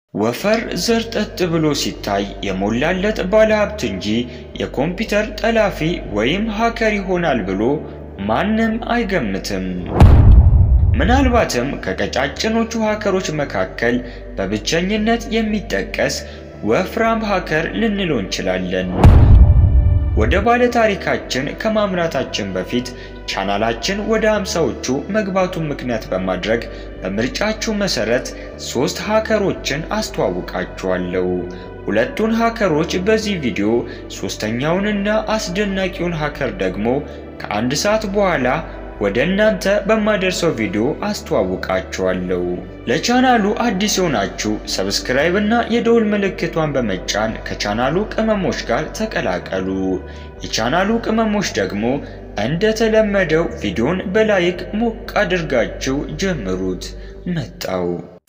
ወፈር ዘርጠጥ ብሎ ሲታይ የሞላለት ባለሀብት እንጂ የኮምፒውተር ጠላፊ ወይም ሃከር ይሆናል ብሎ ማንም አይገምትም። ምናልባትም ከቀጫጭኖቹ ሃከሮች መካከል በብቸኝነት የሚጠቀስ ወፍራም ሃከር ልንለው እንችላለን። ወደ ባለ ታሪካችን ከማምራታችን በፊት ቻናላችን ወደ ሃምሳዎቹ መግባቱን ምክንያት በማድረግ በምርጫችሁ መሰረት ሶስት ሃከሮችን አስተዋውቃችኋለሁ። ሁለቱን ሃከሮች በዚህ ቪዲዮ፣ ሶስተኛውንና አስደናቂውን ሃከር ደግሞ ከአንድ ሰዓት በኋላ ወደ እናንተ በማደርሰው ቪዲዮ አስተዋውቃችኋለሁ። ለቻናሉ አዲስ የሆናችሁ ሰብስክራይብ እና የደውል ምልክቷን በመጫን ከቻናሉ ቅመሞች ጋር ተቀላቀሉ። የቻናሉ ቅመሞች ደግሞ እንደተለመደው ቪዲዮን በላይክ ሞቅ አድርጋችሁ ጀምሩት። መጣው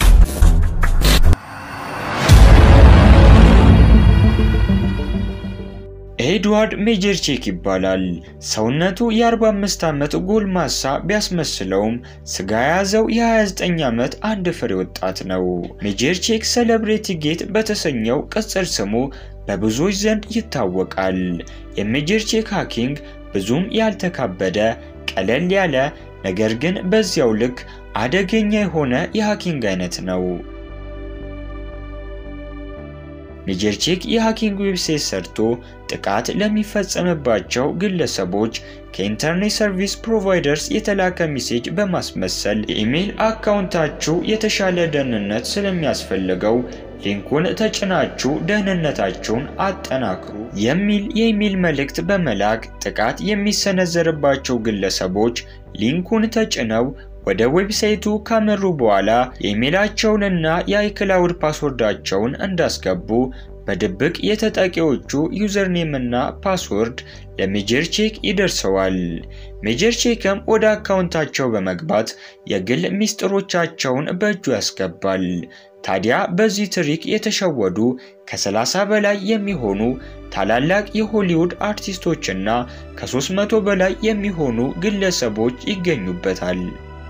ኤድዋርድ ሜጀርቼክ ይባላል። ሰውነቱ የ45 ዓመት ጎልማሳ ቢያስመስለውም ስጋ የያዘው የ29 ዓመት አንድ ፍሬ ወጣት ነው። ሜጀርቼክ ሴሌብሬቲ ጌት በተሰኘው ቅጽል ስሙ በብዙዎች ዘንድ ይታወቃል። የሜጀርቼክ ሃኪንግ ብዙም ያልተካበደ ቀለል ያለ ነገር ግን በዚያው ልክ አደገኛ የሆነ የሃኪንግ አይነት ነው። ሜጀርቼክ የሃኪንግ ዌብሳይት ሰርቶ ጥቃት ለሚፈጸምባቸው ግለሰቦች ከኢንተርኔት ሰርቪስ ፕሮቫይደርስ የተላከ ሜሴጅ በማስመሰል የኢሜይል አካውንታችሁ የተሻለ ደህንነት ስለሚያስፈልገው ሊንኩን ተጭናችሁ ደህንነታችሁን አጠናክሩ የሚል የኢሜይል መልእክት በመላክ ጥቃት የሚሰነዘርባቸው ግለሰቦች ሊንኩን ተጭነው ወደ ዌብሳይቱ ካመሩ በኋላ የኢሜይላቸውንና የአይክላውድ ፓስወርዳቸውን እንዳስገቡ በድብቅ የተጠቂዎቹ ዩዘርኔም እና ፓስወርድ ለሜጀርቼክ ይደርሰዋል። ሜጀርቼክም ወደ አካውንታቸው በመግባት የግል ሚስጥሮቻቸውን በእጁ ያስገባል። ታዲያ በዚህ ትሪክ የተሸወዱ ከ30 በላይ የሚሆኑ ታላላቅ የሆሊውድ አርቲስቶችና ከ300 በላይ የሚሆኑ ግለሰቦች ይገኙበታል።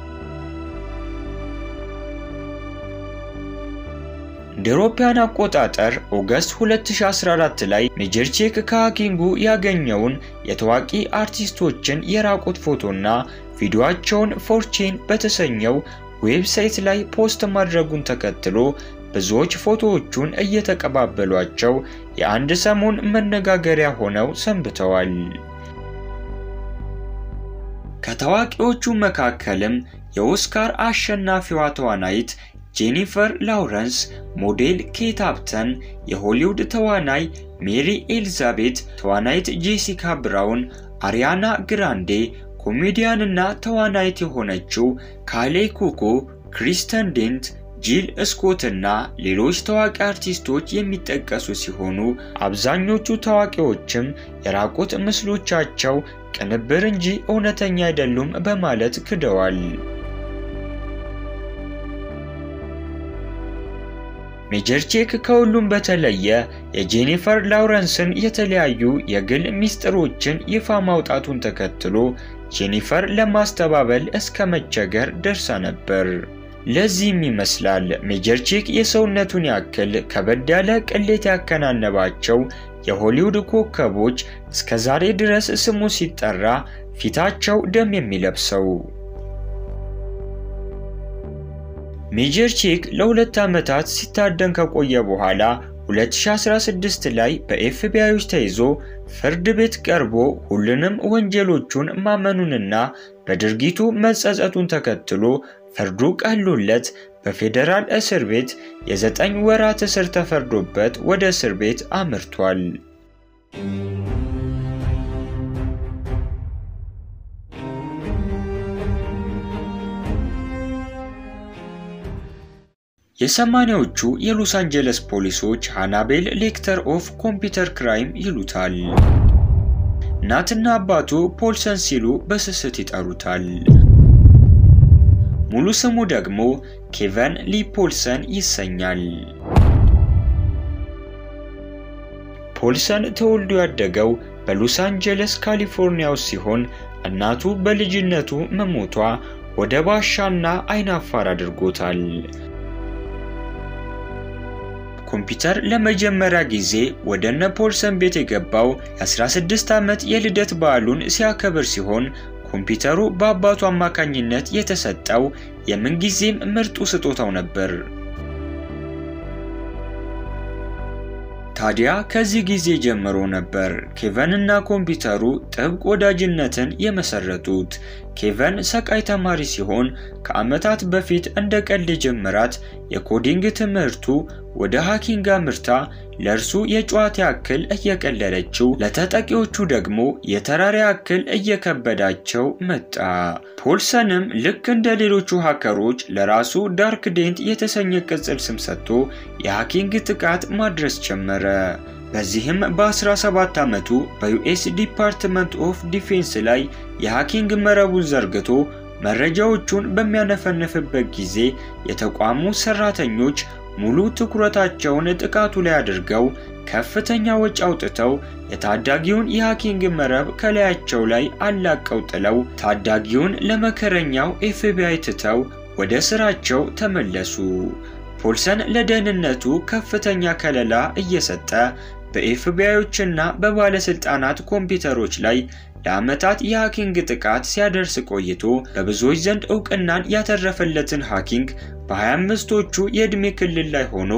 እንደ አውሮፓውያን አቆጣጠር ኦገስት 2014 ላይ ሜጀርቼክ ከሃኪንጉ ያገኘውን የታዋቂ አርቲስቶችን የራቁት ፎቶና ቪዲዮአቸውን ፎርቼን በተሰኘው ዌብሳይት ላይ ፖስት ማድረጉን ተከትሎ ብዙዎች ፎቶዎቹን እየተቀባበሏቸው የአንድ ሰሞን መነጋገሪያ ሆነው ሰንብተዋል። ከታዋቂዎቹ መካከልም የኦስካር አሸናፊዋ ተዋናይት ጄኒፈር ላውረንስ፣ ሞዴል ኬት አፕተን፣ የሆሊውድ ተዋናይ ሜሪ ኤልዛቤት፣ ተዋናይት ጄሲካ ብራውን፣ አሪያና ግራንዴ፣ ኮሜዲያንና ተዋናይት የሆነችው ካሌ ኩኮ፣ ክሪስተን ዴንት፣ ጂል ስኮት እና ሌሎች ታዋቂ አርቲስቶች የሚጠቀሱ ሲሆኑ አብዛኞቹ ታዋቂዎችም የራቁት ምስሎቻቸው ቅንብር እንጂ እውነተኛ አይደሉም በማለት ክደዋል። ሜጀርቼክ ከሁሉም በተለየ የጄኒፈር ላውረንስን የተለያዩ የግል ሚስጥሮችን ይፋ ማውጣቱን ተከትሎ ጄኒፈር ለማስተባበል እስከ መቸገር ደርሳ ነበር። ለዚህም ይመስላል ሜጀርቼክ የሰውነቱን ያክል ከበድ ያለ ቅሌት ያከናነባቸው የሆሊውድ ኮከቦች እስከ ዛሬ ድረስ ስሙ ሲጠራ ፊታቸው ደም የሚለብሰው። ሜጀርቼክ ለሁለት ዓመታት ሲታደን ከቆየ በኋላ 2016 ላይ በኤፍቢአዮች ተይዞ ፍርድ ቤት ቀርቦ ሁሉንም ወንጀሎቹን ማመኑንና በድርጊቱ መጸጸቱን ተከትሎ ፍርዱ ቀሎለት በፌዴራል እስር ቤት የዘጠኝ ወራት እስር ተፈርዶበት ወደ እስር ቤት አምርቷል። የሰማኒያዎቹ የሎስ አንጀለስ ፖሊሶች ሃናቤል ሌክተር ኦፍ ኮምፒውተር ክራይም ይሉታል። እናትና አባቱ ፖልሰን ሲሉ በስስት ይጠሩታል። ሙሉ ስሙ ደግሞ ኬቨን ሊ ፖልሰን ይሰኛል። ፖልሰን ተወልዶ ያደገው በሎስ አንጀለስ ካሊፎርኒያ ውስጥ ሲሆን እናቱ በልጅነቱ መሞቷ ወደ ባሻና አይናፋር አድርጎታል። ኮምፒውተር ለመጀመሪያ ጊዜ ወደ እነ ፖልሰን ቤት የገባው የ16 ዓመት የልደት በዓሉን ሲያከብር ሲሆን ኮምፒውተሩ በአባቱ አማካኝነት የተሰጠው የምንጊዜም ምርጡ ስጦታው ነበር። ታዲያ ከዚህ ጊዜ ጀምሮ ነበር ኬቨን እና ኮምፒውተሩ ጥብቅ ወዳጅነትን የመሰረቱት። ኬቨን ሰቃይ ተማሪ ሲሆን ከዓመታት በፊት እንደ ቀልድ የጀመራት የኮዲንግ ትምህርቱ ወደ ሃኪንግ አምርታ ለእርሱ የጨዋታ ያክል እየቀለለችው ለተጠቂዎቹ ደግሞ የተራራ ያክል እየከበዳቸው መጣ። ፖልሰንም ልክ እንደ ሌሎቹ ሃከሮች ለራሱ ዳርክ ዴንት የተሰኘ ቅጽል ስም ሰጥቶ የሃኪንግ ጥቃት ማድረስ ጀመረ። በዚህም በ17 ዓመቱ በዩኤስ ዲፓርትመንት ኦፍ ዲፌንስ ላይ የሃኪንግ መረቡን ዘርግቶ መረጃዎቹን በሚያነፈንፍበት ጊዜ የተቋሙ ሰራተኞች ሙሉ ትኩረታቸውን ጥቃቱ ላይ አድርገው ከፍተኛ ወጪ አውጥተው የታዳጊውን የሃኪንግ መረብ ከላያቸው ላይ አላቀው ጥለው ታዳጊውን ለመከረኛው ኤፍቢአይ ትተው ወደ ስራቸው ተመለሱ። ፖልሰን ለደህንነቱ ከፍተኛ ከለላ እየሰጠ በኤፍቢአዮችና በባለስልጣናት ኮምፒውተሮች ላይ ለዓመታት የሃኪንግ ጥቃት ሲያደርስ ቆይቶ በብዙዎች ዘንድ እውቅናን ያተረፈለትን ሃኪንግ በ25ቶቹ የዕድሜ ክልል ላይ ሆኖ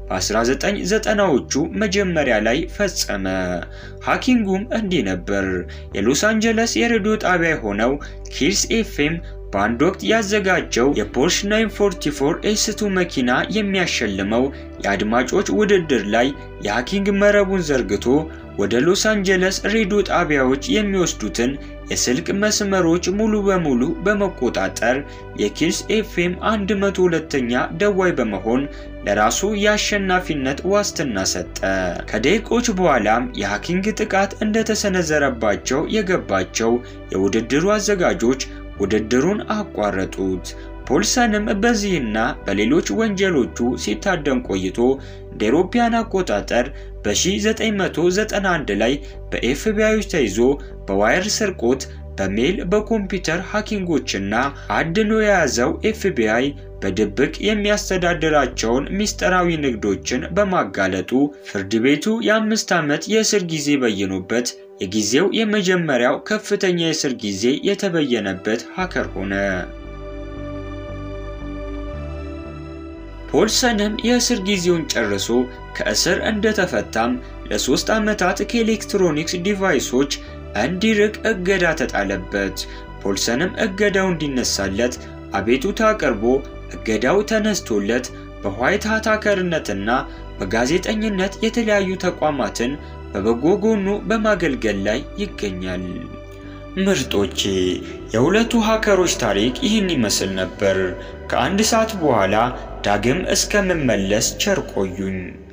በ1990ዎቹ መጀመሪያ ላይ ፈጸመ። ሃኪንጉም እንዲህ ነበር። የሎስ አንጀለስ የሬዲዮ ጣቢያ የሆነው ኪርስ ኤፍኤም በአንድ ወቅት ያዘጋጀው የፖርሽ 944 ኤስ2 መኪና የሚያሸልመው የአድማጮች ውድድር ላይ የሃኪንግ መረቡን ዘርግቶ ወደ ሎስ አንጀለስ ሬዲዮ ጣቢያዎች የሚወስዱትን የስልክ መስመሮች ሙሉ በሙሉ በመቆጣጠር የኪልስ ኤፍኤም 102ኛ ደዋይ በመሆን ለራሱ የአሸናፊነት ዋስትና ሰጠ። ከደቂቆች በኋላም የሃኪንግ ጥቃት እንደተሰነዘረባቸው የገባቸው የውድድሩ አዘጋጆች ውድድሩን አቋረጡት። ፖልሰንም በዚህና በሌሎች ወንጀሎቹ ሲታደም ቆይቶ እንደ አውሮፓውያን አቆጣጠር በ1991 ላይ በኤፍቢአዮች ተይዞ በዋየር ስርቆት በሜል በኮምፒውተር ሃኪንጎችና አድኖ የያዘው ኤፍቢአይ በድብቅ የሚያስተዳድራቸውን ሚስጥራዊ ንግዶችን በማጋለጡ ፍርድ ቤቱ የአምስት ዓመት የእስር ጊዜ በየኑበት የጊዜው የመጀመሪያው ከፍተኛ የእስር ጊዜ የተበየነበት ሃከር ሆነ። ፖልሰንም የእስር ጊዜውን ጨርሶ ከእስር እንደተፈታም ለሶስት ዓመታት ከኤሌክትሮኒክስ ዲቫይሶች እንዲርቅ እገዳ ተጣለበት። ፖልሰንም እገዳው እንዲነሳለት አቤቱታ አቅርቦ እገዳው ተነስቶለት በዋይት ሃት ሃከርነትና በጋዜጠኝነት የተለያዩ ተቋማትን በበጎ ጎኑ በማገልገል ላይ ይገኛል። ምርጦቼ የሁለቱ ሃከሮች ታሪክ ይህን ይመስል ነበር። ከአንድ ሰዓት በኋላ ዳግም እስከምመለስ ቸር ቆዩኝ።